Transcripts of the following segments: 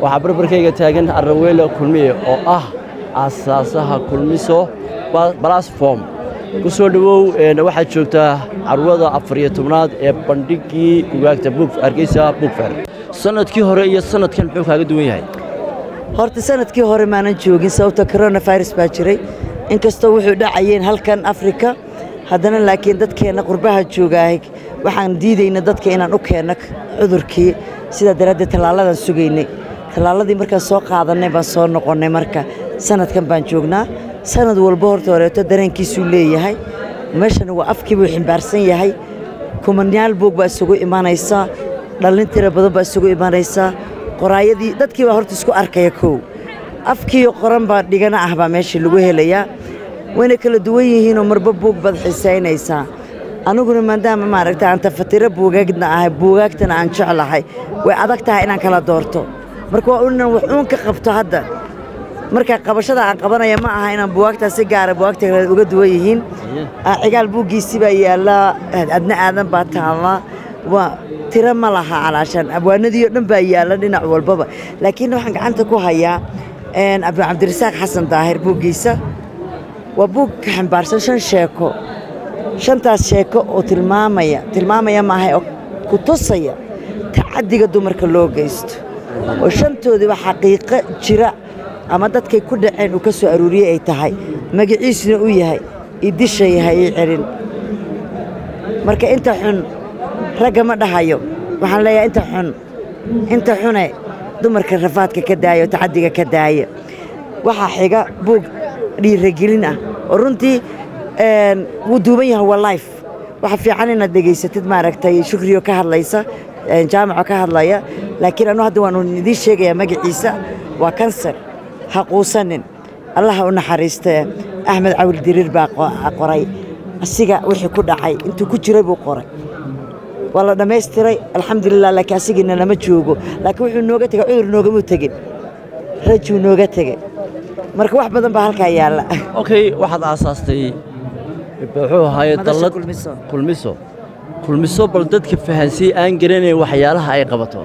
waxaa barbarkayga taagan araweele kulmiye oo ah aasaasaha kulmiso balasform ku soo dhowow waxaad joogtaa carwada afariyo tobnaad ee bandhigii bugaagta hargeysa bugfer sanadkii hore iyo sanadkan muxuu kaaga duwan yahay horta sanadkii hore maanan joogin sababta coronavirus baa jiray inkastoo wuxuu dhacayeen halkan afrika haddana laakiin dadkeenna qurbaha joogaahay waxaan diidayna dadka inaan u keenno cudurkii sidaa daraaddeed tallaaladaan sugaynay tallaaladii markaan soo qaadannay baan soo noqonnay marka sanadkan baan joognaa sanad walba horta horeeto dareenkiisuu leeyahay meeshana waa afkii buu ximbaarsan yahay kumanyaal buog baa isugu imanaysaa dhallin tira badan baa isugu imanaysaa qoraayadii dadkii baa horta isku arkaya kow afkiiyo qoran baa dhigana ah baa meesha lagu helayaa wayna kala duwan yihiinoo marba buug baad xisaynaysaa aniguna maadaama maaragta aan tafatiro buugaagna ahay buugaagtana aan jeclahay way adag tahay inaan kala doorto marka waa inan wax uun ka qabto hadda marka qabashada aan qabanaya ma aha inaan buwaagtaa si gaara buwaagta kale uga duwan yihiin cigaal buuggiisii baa yaallaa adna aadan baa taallaa waa tiro ma laha calaashaan abwaanadii oo dhan baa yaalla dhinac walbaba laakiin waxaan gacanta ku hayaa cabdirasaaq xasan daahir buuggiisa waa buug ka xambaarsan shan sheeko shantaas sheeko oo tilmaamaya tilmaamaya maaha oo ku tusaya tacaddiga dumarka loo geysto oo shantoodiiba xaqiiqo jira ama dadkay ku dhaceen uu ka soo aruuriyey ay tahay magaciisuna uu yahay ii disha yahay ii celin marka inta xun ragga ma dhahayo waxaan leeyahay inta xun inta xune dumarka rafaadka ka daaya oo tacaddiga ka daaya waxaa xiga buug dhiiragelin ah oo runtii wuu duuban yahay waa life waxa fiican inaad dhegaysatid maaragtay shukriyo ka hadlaysa jaamaco ka hadlaya laakiin anu hadda waanu idiin sheegayaa magaciisa waa kansar ha quusanin allaha u naxariistee axmed cawil diriir baa qoray asiga wixii ku dhacay intuu ku jiray buu qoray waa la dhammaystiray alxamdulilah laakiin asigiina lama joogo laakiin wuxuu nooga tegey cudur noogamuu tegin rajuu nooga tegey marka wax badan baa halkaa yaalla okay waxaad aasaastay muxuu ahaaye dallad kulmiso kulmiso bal dadka fahansiyey aan garanayn waxyaalaha ay qabato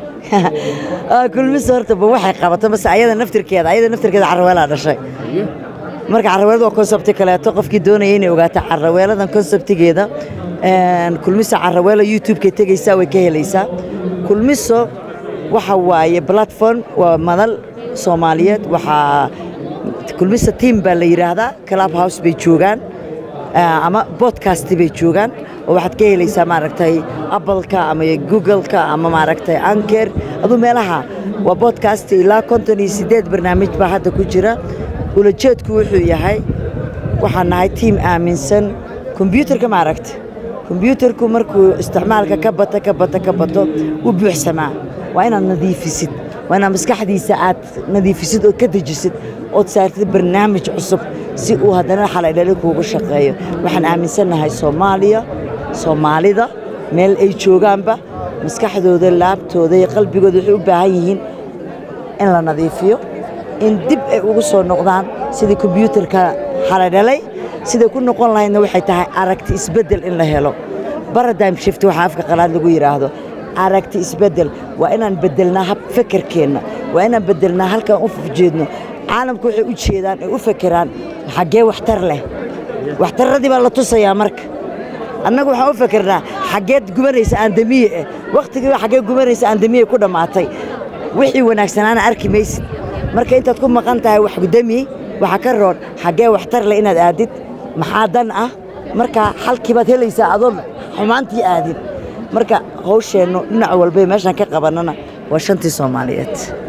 kulmiso horta ba waxay qabato mase ayada naftirkeeda ayada naftirkeeda carraweelaa dhashay marka carraweelada waa konsebti kaleeto qofkii doonaya inay ogaato carraweeladan konsebtigeeda kulmiso carraweela youtube-kay tegaysaa way ka helaysaa kulmiso waxa waaye platform waa madal soomaaliyeed waxaa kulmiso team baa la yidhaahdaa club house bay joogaan ama bodcast bay joogaan oo waxaad ka helaysaa maaragtay appleka ama googleka ama maaragtay anker aduu meelaha waa bodcast ilaa konton iyo siddeed barnaamij baa hadda ku jira ulajeedku wuxuu yahay waxaan nahay tiim aaminsan kombyuutarka maaragta kombyuutarku markuu isticmaalka ka bata ka bata ka bato u buuxsamaa waa inaad nadiifisid waa inaad maskaxdiisa aad nadiifisid oo ka dejisid ood saartid barnaamij cusub si uu haddana xalaydhali kuugu shaqeeyo waxaan aaminsannahay soomaaliya soomaalida meel ay joogaanba maskaxdooda laabtooda iyo qalbigooda waxay u baahan yihiin in la nadiifiyo in dib ay ugu soo noqdaan sidii kombyuutarka xalaydhalay siday ku noqon lahaydna waxay tahay aragti isbeddel in la helo baradime shift waxaa afka qalaad lagu yidhaahdo aragti isbeddel waa inaan beddelnaa hab fekerkeenna waa inaan beddelnaa halkaan u jeedno caalamku waxay u jeedaan ay u fekeraan xaggee waxtar leh waxtarradii baa la tusayaa marka annagu waxaan u fekernaa xaggeed gubanaysa aandamiye eh wakhtigiiba xaggee gubanaysa aandamiye ku dhammaatay wixii wanaagsanaana arki maysid marka intaad ku maqan tahay wax gudami waxaa ka roon xaggee waxtar leh inaad aadid maxaa dan ah marka xalkii baad helaysaa adoon xumaantii aadin marka hawsheennu dhinac walbay meeshaan ka qabannana waa shantii soomaaliyeed